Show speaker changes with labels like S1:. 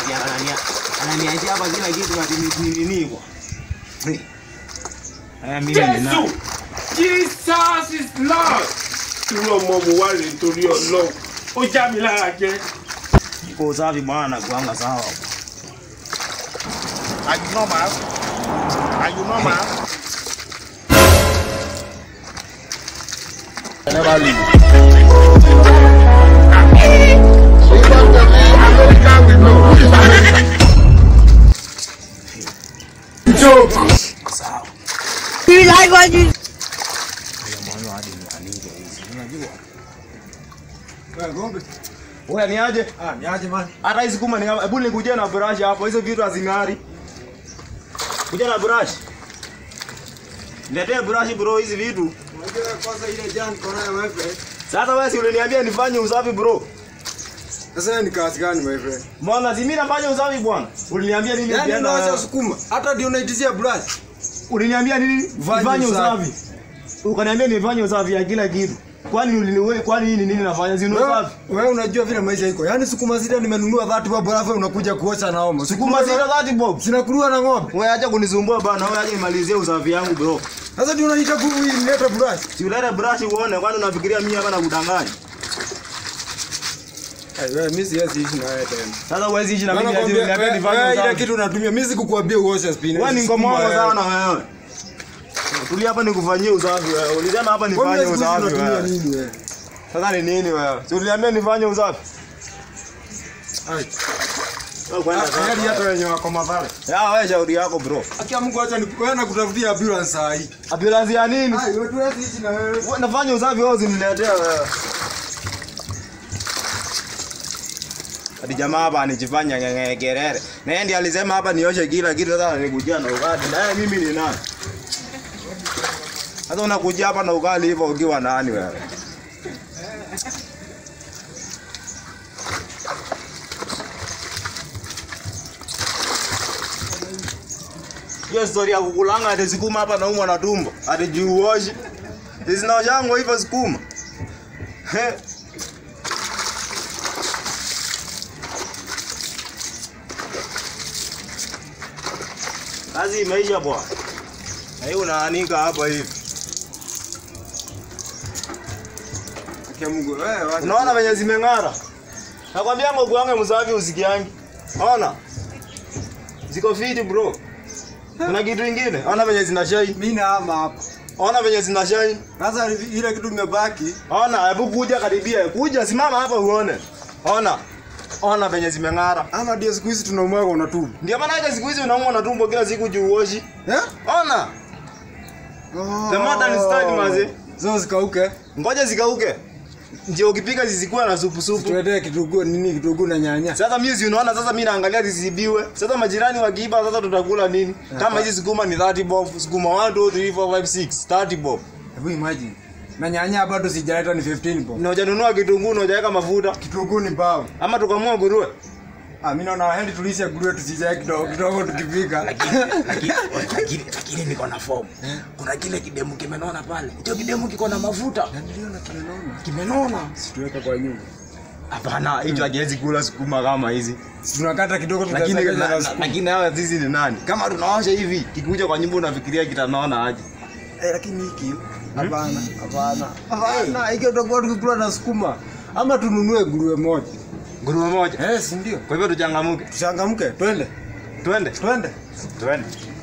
S1: ati anania ananiachia hapa kila kitu ati ni ni nini kwa. Eh mimi ni
S2: Jésù
S1: nani?
S2: Jesus is Lord. Irú ọmọ mo wá rèé torí ọlọ́run. Ó já mi lára jẹ.
S1: Iko usafi bwana nakuanga sawa.
S3: Are you normal? Are you normal? Never leave.
S1: Sawa.
S4: You like what you
S1: Ndio maana hadi niandike hizi. Unajua? Wewe ni aje?
S5: Ah, ni aje man.
S1: Hata hizi kuma ni hebu nikuje na brush hapo. Hizo vitu hazing'ari. Kuja na brush. Niletee brush bro hizi vitu.
S5: Unajua kwanza ile jana niko nayo my friend.
S1: Sasa wewe si uliniambia nifanye usafi bro.
S5: Sasa ni kazi gani my friend?
S1: Mbona si mimi nafanya usafi bwana? Uliniambia nini
S5: Yaani
S1: nikienda-
S5: unaacha sukuma. Hata ndio unaitizia brush.
S1: Uliniambia nini?
S5: Fanye
S1: Nifanye
S5: usafi.
S1: usafi. Ukaniambia nifanye usafi ya kila kitu. Kwani uliniwe kwani hii ni nini nafanya? Si ni
S5: Wewe
S1: usafi.
S5: wewe unajua vile maisha iko. Yaani sukuma zile nimenunua 30 bob alafu unakuja kuosha na omo.
S1: Sukuma zile 30 bob.
S5: zinakuliwa na ng'ombe.
S1: Wewe acha kunisumbua bana, wewe acha nimalizie usafi yangu bro.
S5: Sasa ndio unaita kuleta brush.
S1: Si ulete brush uone kwani unafikiria mimi hapa nakudanganya.
S5: Eh, wewe mimi siwezi ishi na wewe tena.
S1: Sasa huwezi ishi na mimi ati
S5: Nakwambia
S1: uniambia
S5: wewe
S1: nifanye
S5: wewe ile
S1: usafi.
S5: kitu unatumia mimi sikukuambia uoshe spinach.
S1: Wewe ni
S5: Sukuma
S1: ngomongo
S5: wewe.
S1: sana wewe. Tulia hapa nikufanyie usafi wewe. Ulisema hapa
S5: Kwa
S1: nifanye
S5: nini siku hizi
S1: usafi
S5: unatumia
S1: wewe.
S5: nini wewe?
S1: Sasa ni nini wewe? Si uliniambia nifanye usafi?
S5: Ai.
S1: Wewe kwenda
S5: Hadi
S1: sasa.
S5: hata wenye wako madhara.
S1: Ya wewe shauri yako bro.
S5: Akia Mungu acha wewe nakutafutia ambulance saa hii.
S1: Ambulance ya nini?
S5: Ai, wewe tuwezi ishi na wewe.
S1: Wewe nafanya usafi wewe usiniletea wewe. Hadi jamaa hapa anijifanya ngengerere. Na yeye ndiye alisema hapa nioshe kila kitu sasa nikujia na ugali. Na yeye mimi ni nani? Sasa unakuja hapa na ugali hivyo ukiwa nani wewe? Hiyo story ya kukulanga ati sukuma hapa naumwa na tumbo. Ati juu uoshi. Zinaoshangwa hivyo sukuma. He. Kazi imeisha bwana. Na hii unaanika hapa hivi.
S5: Akia Mungu wewe wacha.
S1: Unaona venye zimeng'ara? Nakwambia ngoku wangu msafi usikiangi. Ona. Ziko fiti bro. Kuna kitu kingine? Ona venye zina shine.
S5: Mimi na ama hapa.
S1: Ona venye zina shine.
S5: Sasa ile kitu imebaki.
S1: Ona, hebu kuja karibia. Kuja simama hapa uone. Ona. Ona venye zimeng'ara.
S5: Ama ndio siku hizi tunaumwaga unatubu.
S1: Ndio maana hata siku hizi unaumwa na tumbo kila siku juu uoshi.
S5: Eh?
S1: Ona. The modern style maze.
S5: Zo zikauke.
S1: Ngoja zikauke. Ndio ukipika zisikuwa na supu supu.
S5: Tuletee kitunguu nini kitunguu na nyanya.
S1: Sasa mimi si unaona sasa mimi naangalia zisibiwe. Sasa majirani wakiiba sasa tutakula nini? Kama hizi sukuma ni 30 bob, sukuma 1 2 3 4 5 6, 30 bob.
S5: Hebu imagine. Na nyanya bado sijaleta ni 15 bob.
S1: Na hujanunua kitunguu na hujaweka mafuta.
S5: Kitunguu ni bao.
S1: Ama tukamua nguruwe.
S5: Ah, mimi naona hendi tulishe nguruwe tusijae kidogo kidogo tukipika.
S1: lakini lakini lakini niko na form. Kuna kile kidemu kimenona pale. Hicho kidemu kiko na mafuta.
S5: Niliona kimenona.
S1: Kimenona.
S5: Situweka kwa nyumba.
S1: Hapana, hicho hakiwezi kula sukuma kama hizi.
S5: Tunakata kidogo
S1: Lakini
S5: tutasakanya
S1: na-
S5: na
S1: na-
S5: sukuma.
S1: lakini hawa sisi ni nani? Kama tunaosha hivi, kikuja kwa nyumba unafikiria kitanona aje?
S5: Eh, lakini hiki hapana, hapana. Hapana, hiki tutakuwa tukikula na sukuma. Ama tununue nguruwe moja.
S1: Nguruwe moja.
S5: Eh, si ndio?
S1: Kwa hivyo tuchangamuke.
S5: Tuchangamke, twende.
S1: Twende.
S5: Twende.
S1: Twende.